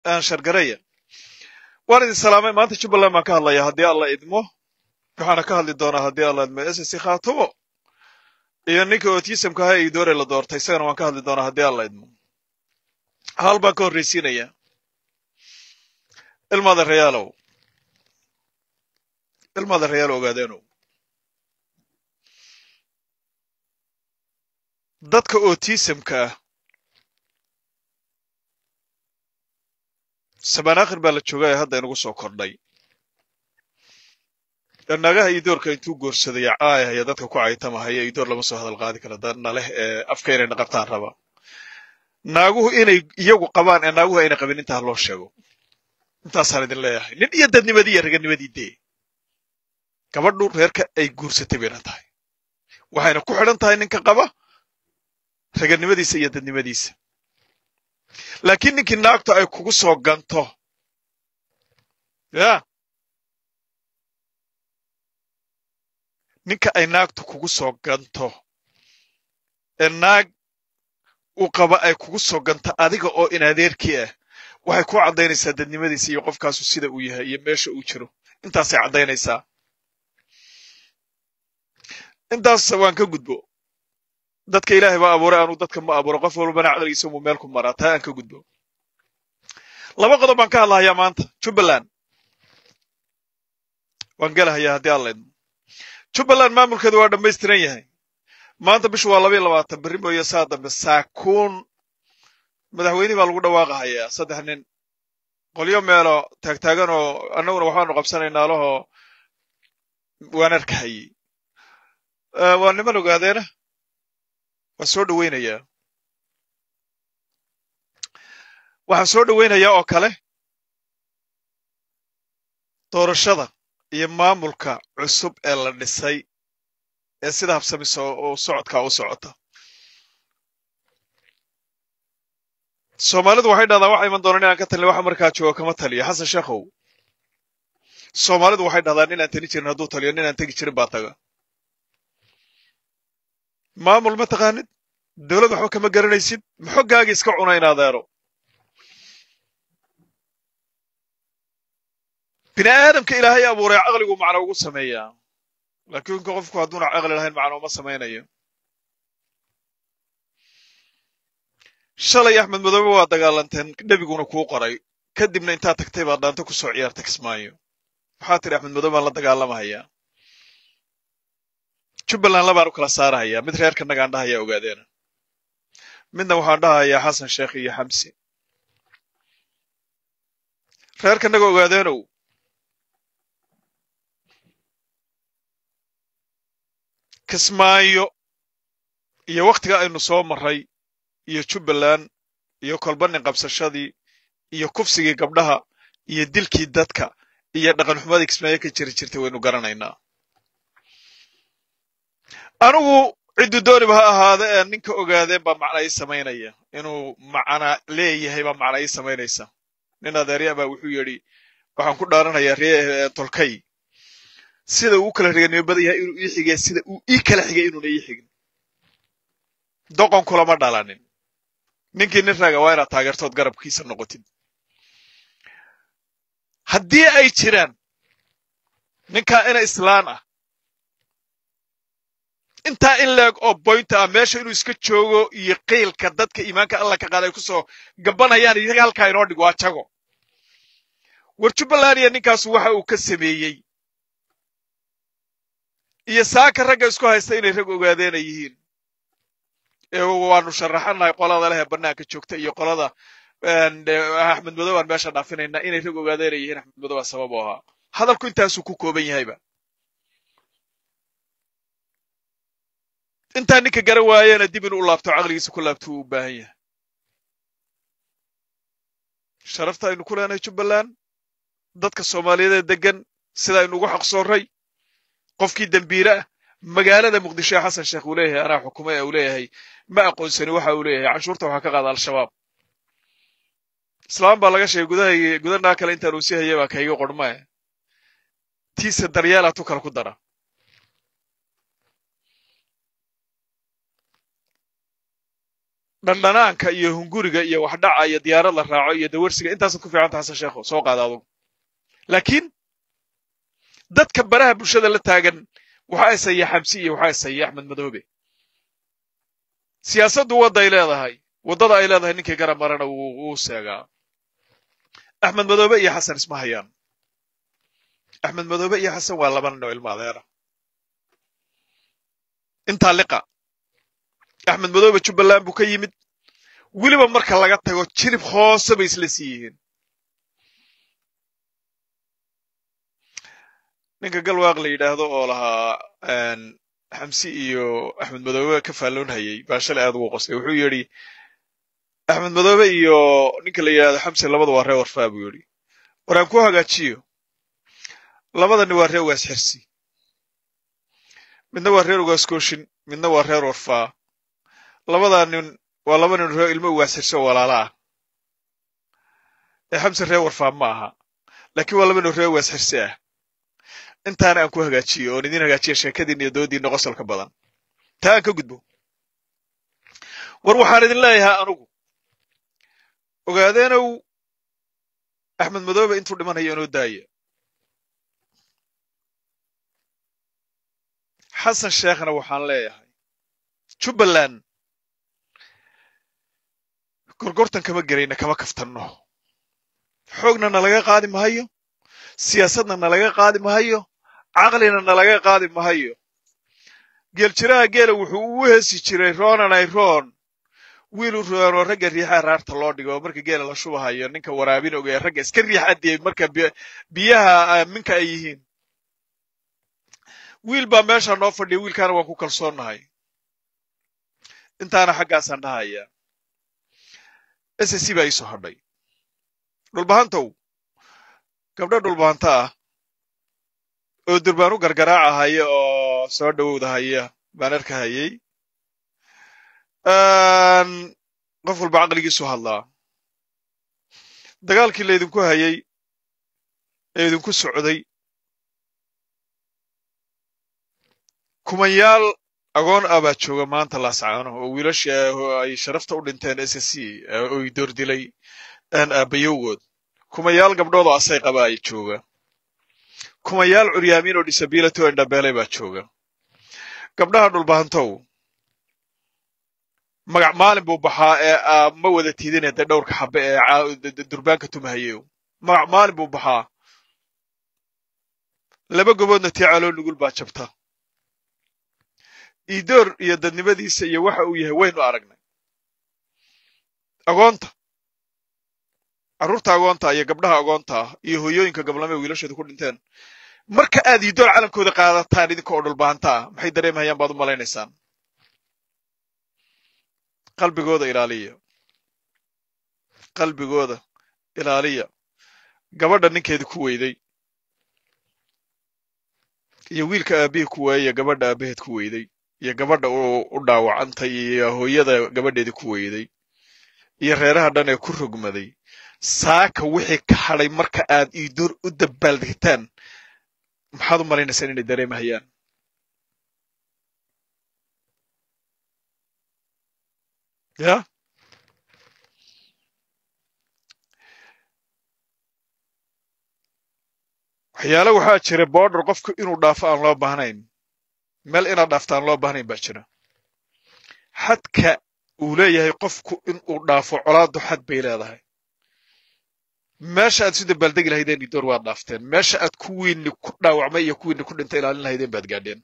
shargareya waan idin salaamay maanta jubbaland baan ka hadlaya haddii alla idmo waxaana ka hadli doonaa haddii alla idmo ss khaatumo iyo ninka otisamka ahaa idoore la doortay isagana waan ka hadli doonaa haddii alla idmo hal baan ka horraysiinaya ilmaada rayaalow ilmaada rayaal ogaadeenow dadka otisamka ah sabanaakhir baa la joogaa ee hadda inagu soo kordhay nagaha idoorka intuu goorsaday caayahaya dadka ku caytamahaya idoor lama soo hadal qaadi kara dadna leh ee afka inayna qabtaan raba naaguhu inay iyagu qabaan ee naaguhu ayna qabin intaa loo sheego intaasaan idin leeyahay nin iyo dadnimadii iyo raganimadii dee gabadhu reerka ay guursatay bayna tahay waxayna ku xidhan tahay ninka qaba raganimadiisa iyo dadnimadiisa laakiin ninkii naagtu ay kugu soo ganto ya ninka ay naagtu kugu soo ganto ee naag uu qaba ay kugu soo ganto adiga oo in adeerkii ah waxay ku caddaynaysaa dadnimadiisa iyo qofkaasu sida uu yahay iyo meesha uu jiro intaasay caddaynaysaa intaas waan ka gudbo dadka ilaahay baa abuuray anuu dadka ma abuuro qof walbana caqligiisa muu meel ku maraa taa aan ka gudbo laba qodob baan ka hadlahayaa maanta jubbaland waan gelahayaa haddii alla idmo jubbaland maamulkeedu waa dhammaystiran yahay maanta bishu waa laba iyo labaatan berri mooye saa dambe saakuun madaxweynihii baa lagu dhawaaqahayaa saddex nin qolyo meelo taagtaagan oo annaguna waxaanu qabsanaynaa lahoo waan arkahayey waa niman ogaadeena waan soo dhowaynayaa waxaan soo dhowaynayaa oo kale doorashada iyo maamulka cusub ee la dhisay ee sida habsamiso oo socodkaa u socota soomaalidu waxay dhahdaa waxa iman doonaan inaan ka talin waxa markaa jooga kama taliyo xasan sheekhow soomaalidu waxay dhahdaan inaan tani jirin hadduu taliyo ninaan tegi jirin baa taga maamul ma taqaanid dawlad waxba kama garanaysid maxoggaagii iska cuna in adeero bini aadamka ilaahay abuuray caqligu macno ugu sameeyaa laakiin qofku hadduuna caqli lahayn macno uma samaynayo shalay axmed madoobe waa dagaalanteen nebiguna kuu qoray kadibna intaad tagtay baad dhaanto ku soo ciyaarta kismaayo waxaa tidhi axmed madoobe baan la dagaalamahayaa jubbaland labaan u kala saarahayaa mid reerka nagaan dhahayaa ogaadeena midna waxaan dhahayaa xasan sheekh iyo xamsi reerka naga ogaadeenow kismaayo iyo wakhtiga aynu soo marray iyo jubbaland iyo kolbanin qabsashadii iyo kufsigii gabdhaha iyo dilkii dadka iyo dhaqanxumadii kismaayo ka jiri jirtay waynu garanaynaa anigu ciddu dooniba ha ahaada ee ninka ogaadeen baa macna ii samaynaya inuu macna leeyahay baa macna ii samaynaysa nin adeerya baa wuxuu yidhi waxaan ku dhaaranayaa ree tolkay sida uu u kala reganimo badan yahay inuu ii xigay sida uu ii kala xigay inuuna ii xigin doqon kulama dhalanin ninkii nin raga waa inaad taageertood garabkiisa noqotid haddii ay jiraan ninkaa ina islaan ah intaa in leeg oo boynta ah meesha inuu iska joogo iyo qiilka dadka iimaanka alla ka qaada ay ku soo gabanayaan iyaga halkaa inoo dhig waa jago war jubbaland iyo ninkaasu waxa uu ka sameeyey iyo saaka ragga isku haysta inay rag ogaadeena yihiin ee waanu sharaxanahay qolada leh ee bannaanka joogta iyo qolada axmed madow aan meesha dhaafinaynaa inay rag ogaadeena yihiin axmed madow aa sabab u ahaa hadalku intaasuu ku kooban yahayba intaa ninka garan waayana dib inuu u laabto caqligiisa ku laabto uu u baahan yahay sharafta aynu ku leenahay jubbaland dadka soomaaliyeed ee deggan sida aynu ugu xaqsoorray qofkii dembiire ah magaalada muqdisho ee xasan sheekh uu leeyahay anaa xukumo ee uu leeyahay ma aqoonsani waxa uu leeyahay canshuurta waxaa ka qaada al-shabaab islaam baa laga sheegay gudaha gudanaa kale intaan uu sii hayay baa kayga qormae tiisa daryeelaa tu kale ku dara dhandhanaanka iyo hunguriga iyo waxdhaca iyo diyaarad la raaco iyo dawarsiga intaasaad ku fiicanta xasan sheekho soo qaada adugu laakiin dadka baraha bulshada la taagan waxaa isaya xamsi iyo waxaa isaya axmed madoobe siyaasaddu wadday leedahay waddada ay leedahay ninkii garab marana wuu seegaa axmed madoobe iyo xasan isma hayaan axmed madoobe iyo xasan waa laba nin oo ilmo adeera intaa liqa axmed madoobe jubbaland buu ka yimid weliba marka laga tago jirib hoose bay isla sii yihiin ninka galwaaq la yidhaahdo oo lahaa xamsi iyo axmed madoobe ka faalloon hayay baa shalay aad ugu qosay wuxuu yidhi axmed madoobe iyo ninka la yidhahdo xamsi labada waa ree warfaa buu yidhi war aan ku hagaajiyo labadani waa ree ugaas xirsi midna waa reer ugaas kooshin midna waa reer warfaa labadaa nin waa laba nin ree ilmo ugaas xirsi oo walaala ah ee xamsi reer warfaa ma aha laakiin waa laba nin ree ugaas xirsi ah intaana aan ku hagaajiyo oon idin hagaajiya sheekadiina iyo doodiina qosolka badan taa aan ka gudbo war waxaan idin leeyahaa anugu ogaadeenow axmed madoobe intuu dhimanayo inoo daaya xasan sheekhna waxaan leeyahay jubbaland gorgortan kama gerayna kama kaftanno xoogna nalaga qaadi mahayo siyaasadna nalaga qaadi mahayo caqlina nalaga qaadi mahayo geeljiraha geela wuxuu ugu heesi jiray roonanay roon wiilu roonoo ragga riixa raarta loo dhigo marka geela la shubahayo ninka waraabin ogee ragga iska riix adiyay marka biyaha minka ay yihiin wiil baa meesha noo fadhiya wiilkaana waan ku kalsoonnahay intaana xaggaasaan dhahaya s c baa iisoo hadhay dhulbahantow gabdho dhulbahanta ah oo durbaan u gargaraaca haya oo soo dhowowda haya baan arka hayay qof walba caqligiisu hadlaa dagaalkii laydinku hayay ee idinku socday kumayaal agoon ah baa jooga maanta laascaano oo wiilasha ay sharafta u dhinteen s c oy doordilay aabbayowgood kumayaal gabdhood oo asay qaba ay jooga kumayaal curyaamiin oo disability oo indhabeelay baa jooga gabdhaha dhulbahantow magac maalin buu baxaa ee ma wada tiidine dee dhowrka xabe ee durbaanka tumahayew magac maalin buu baxaa laba goboodna tii caloo nugul baa jabta iidoor iyo dadnimadiisa iyo waxa uu yahay waynu aragnay agoonta carruurta agoonta iyo gabdhaha agoonta ah iyo hooyooyinka gablame wiilashooda ku dhinteen marka aad iidoor calankooda qaadataan idinka oo dhulbahanta ah maxay dareemahayaan baad u malaynaysaan qalbigooda ilaaliya qalbigooda ilaaliya gabadha ninkeeda ku weyday iyo wiilka aabihii ku waayaya gabadha aabaheed ku weyday iyo gabadha u dhaawacantay iyo hooyada gabadheedii ku weyday iyo reeraha dhan ee ku rogmaday saaka wixii ka hadhay marka aad iidoor u dabaaldegtaan maxaad u malaynaysaan inay dareemahayaan ya waxyaale waxaa jira border qofku inuu dhaafo aan loo baahnayn meel inaad dhaafta aan loo baahnayn baa jira xadka uu leeyahay qofku inuu dhaafo colaadu xad bay leedahay meesha aad isu dabaaldegi lahaydeen idoor waad dhaafteen meesha aad kuwiinni ku dhaawacmay iyo kuwiinni ku dhintay ilaalin lahaydeen baad gaadheen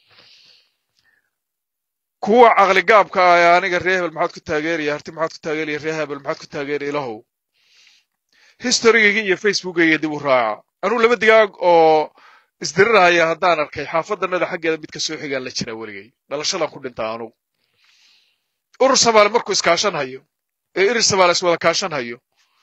kuwa caqligaabka ah ee aniga ree hebel maxaad ku taageeraya harti maxaad ku taageeraya ree hebel maxaad ku taageeraya ilahow historygayga iyo facebookayga dib u raaca anuu laba digaag oo isdirirahaya haddaan arkay xaafadanada xaggeeda mid ka soo xigaan la jiraa weligay dhalashadan ku dhintaa anugu urur samaale markuu iskaashan hayo ee irir samaale iswada kaashan hayo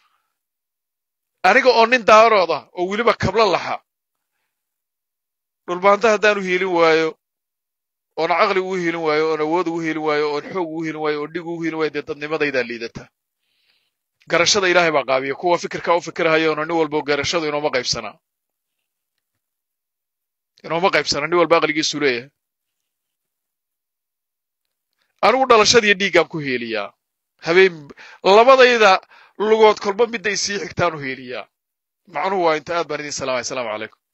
aniga oo nin daarooda oo weliba kabla laxa dhulbaanta haddaan u hiilin waayo oon caqli ugu hiilin waayo oon awood ugu hiilin waayo oon xoog ugu hiilin waayo oon dhig ugu hiilin waayo dee dadnimadaydaa liidata garashada ilaahay baa qaabiya kuwa fikirkaa u fikirhayoona nin walbo garashadu inooma qaybsanaa inooma qaybsana nin walba aqligiisu leeyahay anigu dhalashadiiyo dhiiggaan ku heeliyaa habeen labadayda lugood kolba midday sii xigtaan u heeliyaa macnuhu waa inta aad baan idin salaamay asalaamu calaykum